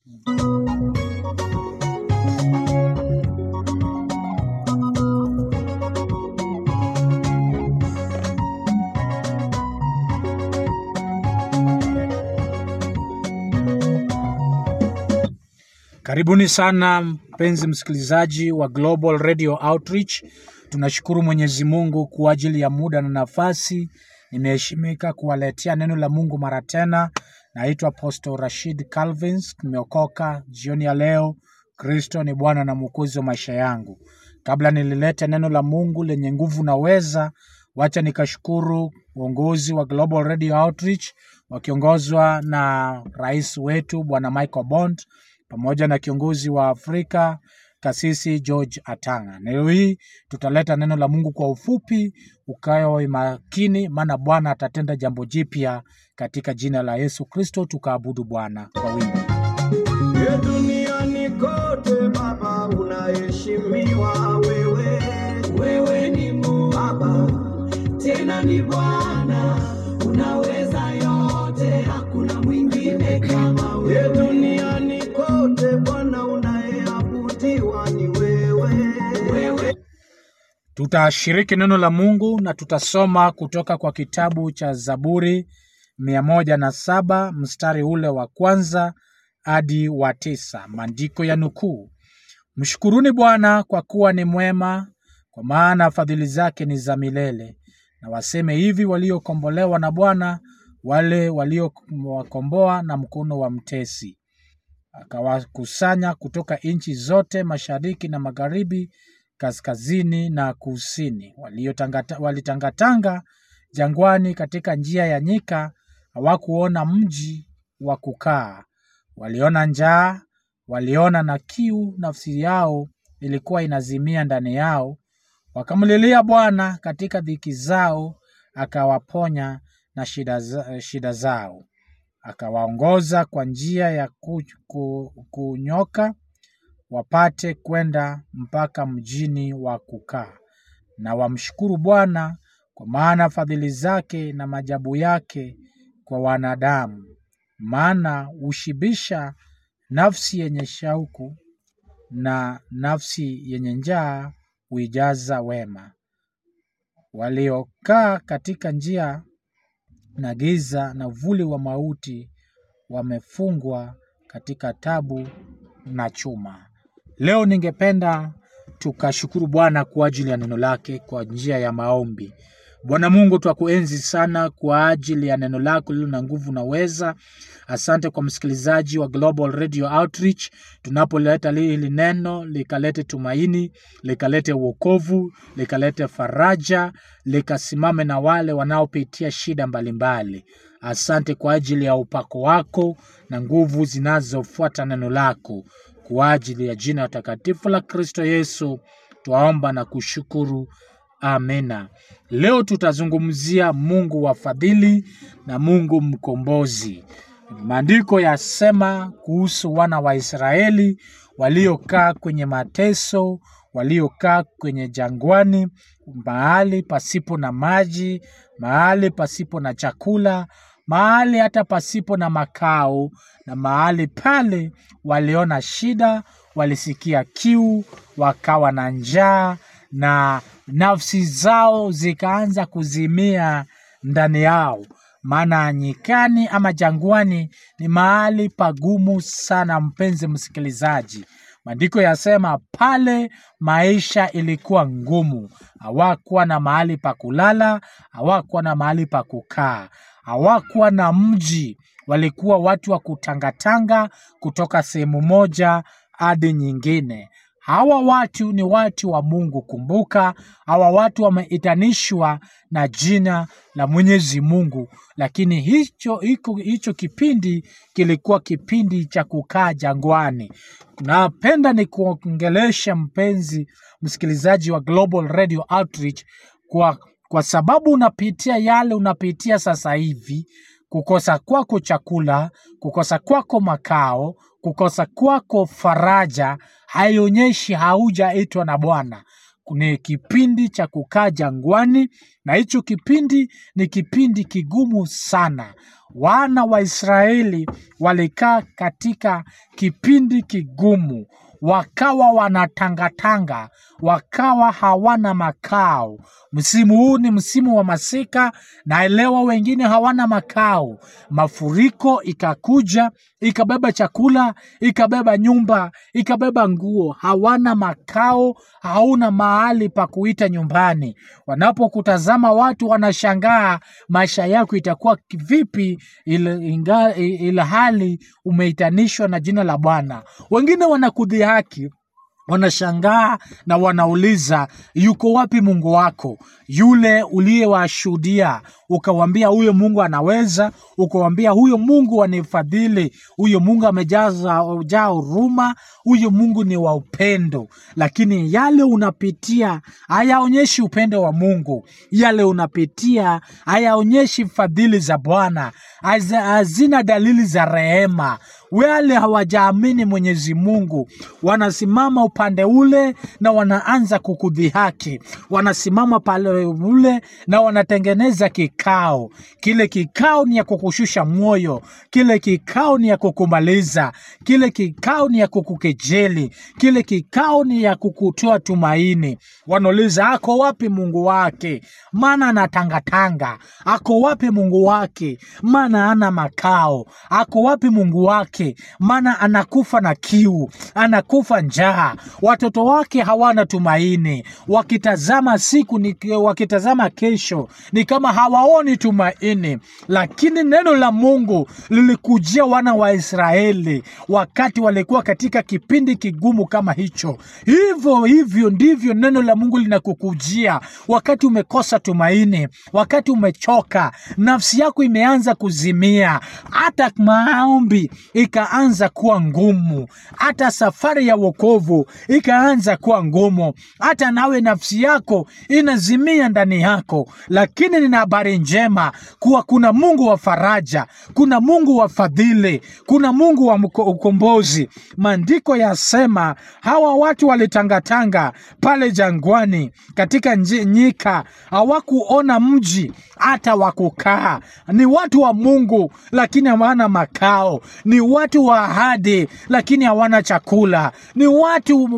Karibuni sana mpenzi msikilizaji wa Global Radio Outreach. Tunashukuru Mwenyezi Mungu kwa ajili ya muda na nafasi. Nimeheshimika kuwaletea neno la Mungu mara tena. Naitwa Apostle Rashid Calvins, nimeokoka jioni ya leo. Kristo ni Bwana na Mwokozi wa maisha yangu. Kabla nililete neno la Mungu lenye nguvu na weza, wacha nikashukuru uongozi wa Global Radio Outreach wakiongozwa na rais wetu Bwana Michael Bond pamoja na kiongozi wa Afrika Kasisi George Atanga. Leo hii tutaleta neno la Mungu kwa ufupi, ukawe makini, maana Bwana atatenda jambo jipya katika jina la Yesu Kristo. Tukaabudu Bwana kwa wingi. Ye duniani kote Baba unaheshimiwa wewe, wewe ni Mungu Baba, tena ni Bwana, unaweza yote, hakuna mwingine kama wewe. Ye duniani kote Bwana unayeabudiwa ni wewe, wewe Tutashiriki neno la Mungu na tutasoma kutoka kwa kitabu cha Zaburi mia moja na saba mstari ule wa kwanza hadi wa tisa. Maandiko ya nukuu: Mshukuruni Bwana kwa kuwa ni mwema, kwa maana fadhili zake ni za milele. Na waseme hivi waliokombolewa na Bwana, wale waliowakomboa na mkono wa mtesi akawakusanya kutoka nchi zote, mashariki na magharibi, kaskazini na kusini. Waliotangata- Walitangatanga jangwani, katika njia ya nyika, hawakuona mji wa kukaa. Waliona njaa, waliona na kiu, nafsi yao ilikuwa inazimia ndani yao. Wakamlilia Bwana katika dhiki zao, akawaponya na shida, za, shida zao akawaongoza kwa njia ya ku, ku, kunyoka wapate kwenda mpaka mjini wa kukaa. Na wamshukuru Bwana kwa maana fadhili zake na maajabu yake kwa wanadamu, maana hushibisha nafsi yenye shauku na nafsi yenye njaa huijaza wema. Waliokaa katika njia na giza na uvuli wa mauti wamefungwa katika tabu na chuma. Leo ningependa tukashukuru Bwana kwa ajili ya neno lake kwa njia ya maombi. Bwana Mungu, twakuenzi sana kwa ajili ya neno lako lililo na nguvu na weza. Asante kwa msikilizaji wa Global Radio Outreach, tunapoleta hili neno likalete tumaini, likalete uokovu, likalete faraja, likasimame na wale wanaopitia shida mbalimbali. Asante kwa ajili ya upako wako na nguvu zinazofuata neno lako. Kwa ajili ya jina takatifu la Kristo Yesu twaomba na kushukuru, amena. Leo tutazungumzia Mungu wa fadhili na Mungu mkombozi. Maandiko yasema kuhusu wana wa Israeli waliokaa kwenye mateso, waliokaa kwenye jangwani, mahali pasipo na maji, mahali pasipo na chakula, mahali hata pasipo na makao, na mahali pale waliona shida, walisikia kiu, wakawa na njaa, na nafsi zao zikaanza kuzimia ndani yao maana nyikani ama jangwani ni mahali pagumu sana, mpenzi msikilizaji. Maandiko yasema pale maisha ilikuwa ngumu, hawakuwa na mahali pa kulala, hawakuwa na mahali pa kukaa, hawakuwa na mji, walikuwa watu wa kutangatanga kutoka sehemu moja hadi nyingine. Hawa watu ni watu wa Mungu. Kumbuka, hawa watu wameitanishwa na jina la Mwenyezi Mungu, lakini hicho, hicho, hicho kipindi kilikuwa kipindi cha kukaa jangwani. Napenda ni kuongelesha mpenzi msikilizaji wa Global Radio Outreach kwa, kwa sababu unapitia yale unapitia sasa hivi, kukosa kwako chakula, kukosa kwako makao, kukosa kwako faraja haionyeshi haujaitwa na Bwana. ni kipindi cha kukaa jangwani, na hicho kipindi ni kipindi kigumu sana. Wana wa Israeli walikaa katika kipindi kigumu, wakawa wanatangatanga, wakawa hawana makao. Msimu huu ni msimu wa masika, naelewa wengine hawana makao. Mafuriko ikakuja ikabeba chakula, ikabeba nyumba, ikabeba nguo, hawana makao, hauna mahali pa kuita nyumbani. Wanapokutazama watu wanashangaa, maisha yako itakuwa vipi ila, inga, ila hali umeitanishwa na jina la Bwana. Wengine wanakudhihaki wanashangaa na wanauliza yuko wapi mungu wako yule uliyewashuhudia ukawambia huyo mungu anaweza ukawambia huyo mungu anifadhili huyo mungu amejaza jaa huruma huyo mungu ni wa upendo lakini yale unapitia hayaonyeshi upendo wa mungu yale unapitia hayaonyeshi fadhili za bwana haza- hazina dalili za rehema wale hawajaamini mwenyezi mungu wanasimama upande ule na wanaanza kukudhihaki wanasimama pale ule na wanatengeneza kikao kile kikao ni ya kukushusha moyo kile kikao ni ya kukumaliza kile kikao ni ya kukukejeli kile kikao ni ya kukutoa tumaini wanauliza ako wapi mungu wake maana anatangatanga ako wapi mungu wake maana ana makao ako wapi mungu wake maana anakufa na kiu anakufa njaa watoto wake hawana tumaini wakitazama siku ni, wakitazama kesho ni kama hawaoni tumaini lakini neno la mungu lilikujia wana wa israeli wakati walikuwa katika kipindi kigumu kama hicho hivyo hivyo ndivyo neno la mungu linakukujia wakati umekosa tumaini wakati umechoka nafsi yako imeanza kuzimia hata maombi ikaanza kuwa ngumu hata safari ya wokovu ikaanza kuwa ngumu hata nawe nafsi yako inazimia ndani yako lakini nina habari njema kuwa kuna mungu wa faraja kuna mungu wa fadhili kuna mungu wa mko- ukombozi maandiko yasema hawa watu walitangatanga pale jangwani katika nji- nyika hawakuona mji hata wakukaa ni watu wa mungu lakini hawana makao ni watu wa ahadi lakini hawana chakula ni watu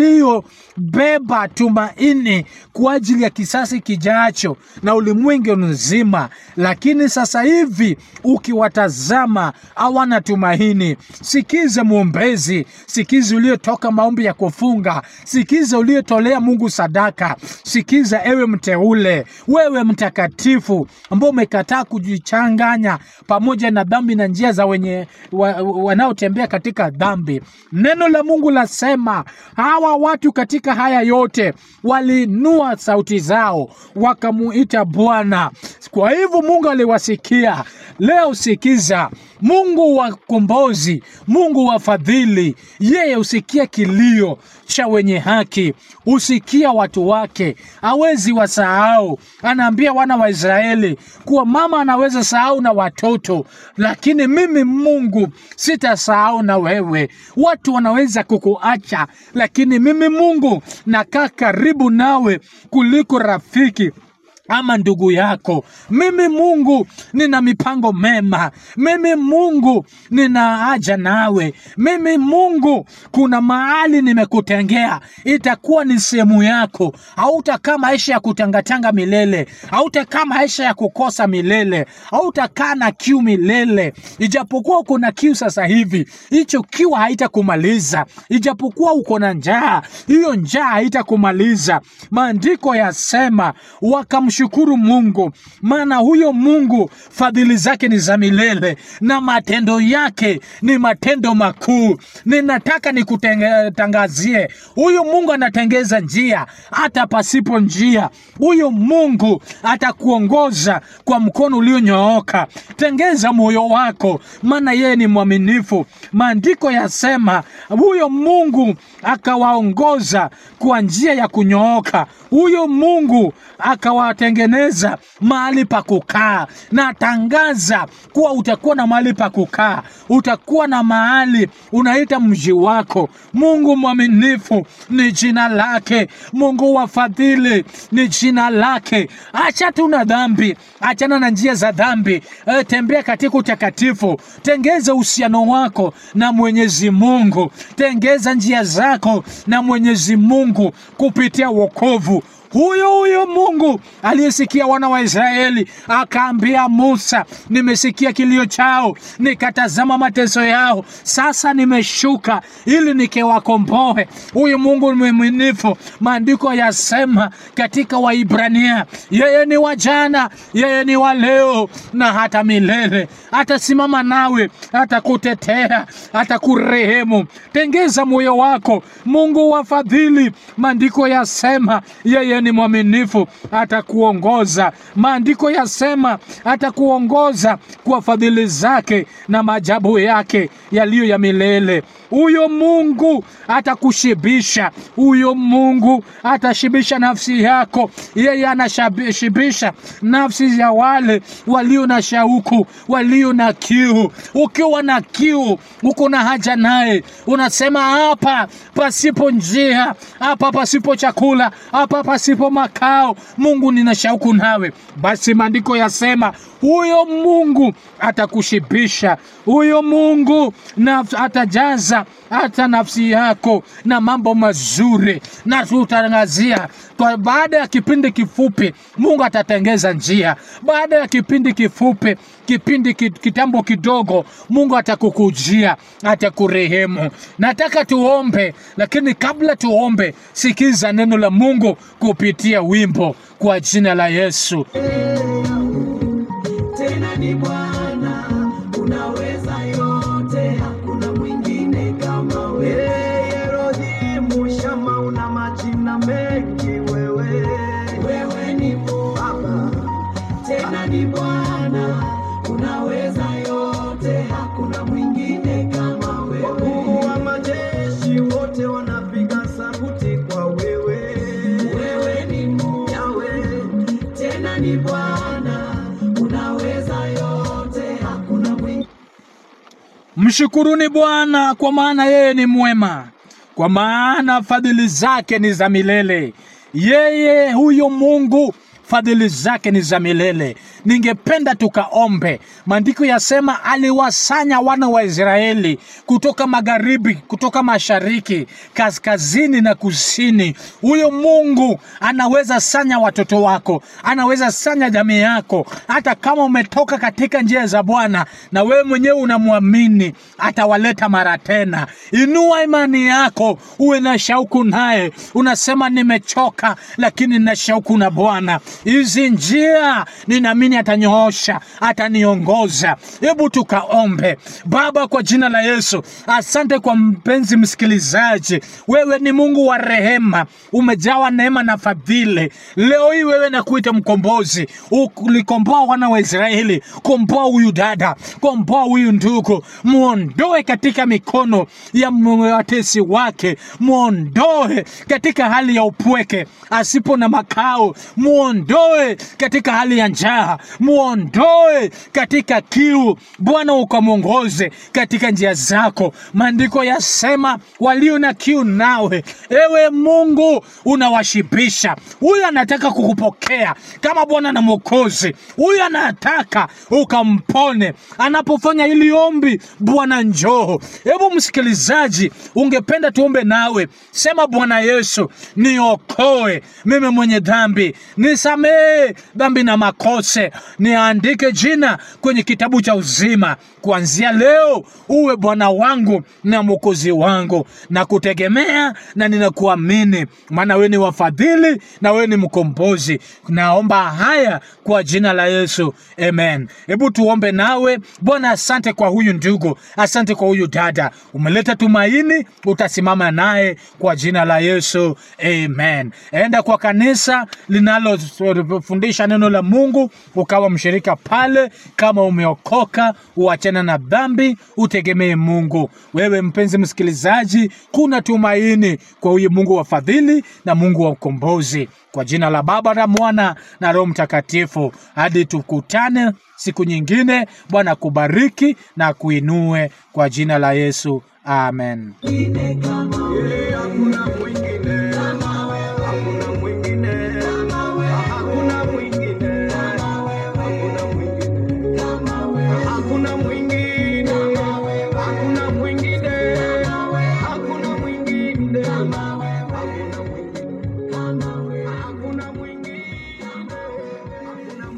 waliobeba tumaini kwa ajili ya kisasi kijacho na ulimwengu mzima lakini sasa hivi ukiwatazama hawana tumaini sikize mwombezi sikize uliotoka maombi ya kufunga sikiza uliotolea mungu sadaka sikiza ewe mteule wewe mtakatifu ambao umekataa kujichanganya pamoja na dhambi na njia za wenye wa, wanaotembea katika dhambi neno la mungu lasema hawa watu katika haya yote waliinua sauti zao wakamuita bwana kwa hivyo mungu aliwasikia leo sikiza mungu wa kombozi mungu wa fadhili yeye husikia kilio cha wenye haki husikia watu wake hawezi wasahau anaambia wana wa israeli kuwa mama anaweza sahau na watoto lakini mimi mungu sitasahau na wewe watu wanaweza kukuacha lakini mimi mungu nakaa karibu nawe kuliko rafiki ama ndugu yako mimi mungu nina mipango mema mimi mungu nina haja nawe mimi mungu kuna mahali nimekutengea itakuwa ni sehemu yako hautakaa maisha ya kutangatanga milele hautakaa maisha ya kukosa milele hautakaa na kiu milele ijapokuwa uko na kiu sasa hivi hicho kiu haitakumaliza ijapokuwa uko na njaa hiyo njaa haitakumaliza maandiko yasema wakamshukuru mungu maana huyo mungu fadhili zake ni za milele na matendo yake ni matendo makuu ninataka nikutangazie huyu mungu anatengeza njia hata pasipo njia huyu mungu atakuongoza kwa mkono ulionyooka tengeza moyo wako maana yeye ni mwaminifu maandiko yasema huyo mungu akawaongoza kwa njia ya kunyooka huyo mungu akawate kutengeneza mahali pa kukaa. Natangaza kuwa utakuwa na mahali pa kukaa, utakuwa na mahali unaita mji wako. Mungu mwaminifu ni jina lake, Mungu wa fadhili ni jina lake. Acha tu na dhambi, achana na njia za dhambi, e, tembea katika utakatifu, tengeza uhusiano wako na Mwenyezi Mungu, tengeza njia zako na Mwenyezi Mungu kupitia wokovu huyo huyo Mungu aliyesikia wana wa Israeli akaambia Musa, nimesikia kilio chao, nikatazama mateso yao, sasa nimeshuka ili nikiwakomboe. Huyu Mungu ni mwaminifu. Maandiko yasema katika Waibrania, yeye ni wa jana, yeye ni wa leo na hata milele. Atasimama nawe, atakutetea, atakurehemu. Tengeza moyo wako, Mungu wa fadhili. Maandiko yasema yeye ni mwaminifu, atakuongoza. Maandiko yasema atakuongoza kwa fadhili zake na maajabu yake yaliyo ya milele. Huyo Mungu atakushibisha, huyo Mungu atashibisha nafsi yako. Yeye anashibisha nafsi ya wale walio na shauku, walio na kiu. Ukiwa na kiu, uko na haja naye, unasema hapa pasipo njia, hapa pasipo chakula, hapa pasipo makao, Mungu nina shauku nawe. Basi maandiko yasema huyo Mungu atakushibisha, huyo Mungu na atajaza hata nafsi yako na mambo mazuri, na tutangazia kwa baada ya kipindi kifupi, Mungu atatengeza njia. Baada ya kipindi kifupi, kipindi ki- kitambo kidogo, Mungu atakukujia, atakurehemu. Nataka tuombe, lakini kabla tuombe, sikiza neno la Mungu kupitia wimbo kwa jina la Yesu. tena ni Bwana, unaweza yote, hakuna mwingine kama wewe. Elohim Shama, una majina mengi wewe, wewe ni Baba, tena ni Bwana, unaweza yote, hakuna mwingine kama wewe. Wakuu wa majeshi wote wanapiga sauti kwa wewe, wewe ni Mungu Yahweh, tena ni Bwana, unaweza yote, hakuna mwingine Mshukuruni Bwana kwa maana yeye ni mwema, kwa maana fadhili zake ni za milele. Yeye huyo Mungu fadhili zake ni za milele. Ningependa tukaombe. Maandiko yasema aliwasanya wana wa Israeli kutoka magharibi, kutoka mashariki, kaskazini na kusini. Huyo Mungu anaweza sanya watoto wako, anaweza sanya jamii yako, hata kama umetoka katika njia za Bwana na wewe mwenyewe unamwamini, atawaleta mara tena. Inua imani yako, uwe na shauku naye. Unasema nimechoka, lakini nina shauku na Bwana. Hizi njia ninaamini atanyoosha, ataniongoza. Hebu tukaombe. Baba, kwa jina la Yesu, asante kwa mpenzi msikilizaji. Wewe ni Mungu wa rehema, umejawa neema na fadhili. Leo hii wewe nakuita mkombozi, ulikomboa wana wa Israeli. Komboa huyu dada, komboa huyu ndugu, muondoe katika mikono ya watesi wake, muondoe katika hali ya upweke, asipo na makao, muondoe katika hali ya njaa, muondoe katika kiu. Bwana ukamwongoze katika njia zako. Maandiko yasema walio na kiu nawe, ewe Mungu, unawashibisha. Huyu anataka kukupokea kama Bwana na Mwokozi. Huyu anataka ukampone. Anapofanya hili ombi, Bwana njoo. Hebu msikilizaji, ungependa tuombe nawe, sema: Bwana Yesu, niokoe mimi mwenye dhambi, nisamehe dhambi na makose, niandike jina kwenye kitabu cha uzima. Kuanzia leo uwe Bwana wangu na Mwokozi wangu, na kutegemea na ninakuamini, maana wewe ni wafadhili na wewe ni mkombozi. Naomba haya kwa jina la Yesu, amen. Hebu tuombe nawe. Bwana, asante kwa huyu ndugu, asante kwa huyu dada, umeleta tumaini, utasimama naye kwa jina la Yesu, amen. Enda kwa kanisa linalofundisha neno la Mungu, ukawa mshirika pale. Kama umeokoka, uachana na dhambi, utegemee Mungu. Wewe mpenzi msikilizaji, kuna tumaini kwa huyu Mungu wa fadhili na Mungu wa ukombozi. Kwa jina la Baba na Mwana na Roho Mtakatifu, hadi tukutane siku nyingine. Bwana kubariki na kuinue kwa jina la Yesu, amen. Mwingine kama wewe, hakuna mwingine kama wewe, hakuna mwingine kama wewe, hakuna mwingine kama wewe, hakuna mwingine kama wewe, hakuna mwingine kama wewe, hakuna mwingine kama wewe, hakuna mwingine kama wewe.